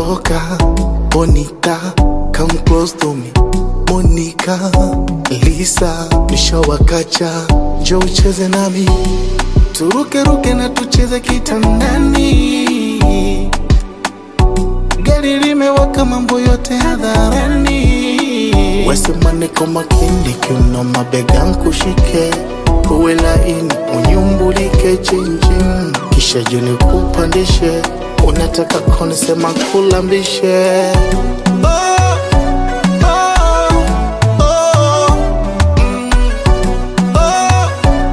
loca, bonita, come close to me. Monica, Lisa, nishawakacha, njoo ucheze nami, turuke ruke na tucheze kitandani. Gari limewaka, mambo yote hadharani. Wesema niko makini, kiuno mabega nkushike, uwe laini, unyumbulike chinchin, kisha juni kupandishe, unataka konisema kulambishe oh, oh, oh, mm, oh,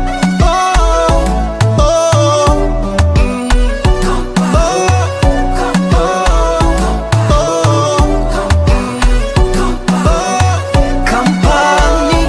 oh, oh, mm, Kampani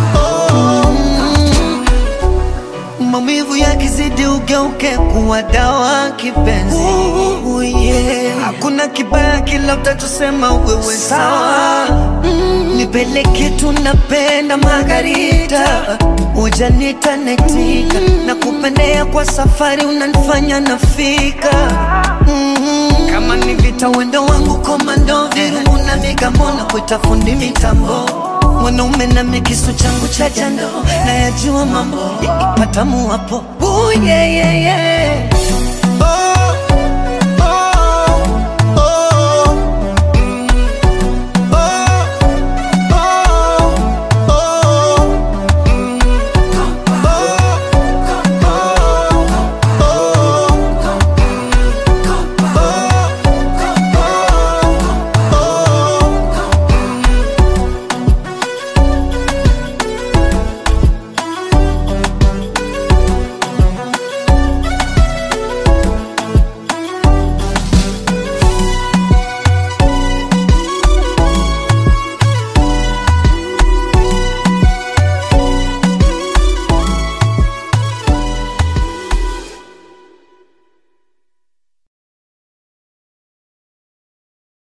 maumivu yakizidi ugeuke kuwa dawa kipenzi. Ooh, yeah. Hakuna kibaya kila utachosema wewe sawa. Mm, nipeleke tunapenda Margarita, ujanita netika na kupendea kwa safari unanifanya nafika mm, kama ni vita wendo wangu komando virungu na migambo na kuita fundi mitambo mwanaume na mikisu changu cha jando na yajua mambo yakipata muwapo Ooh, yeah, yeah, yeah.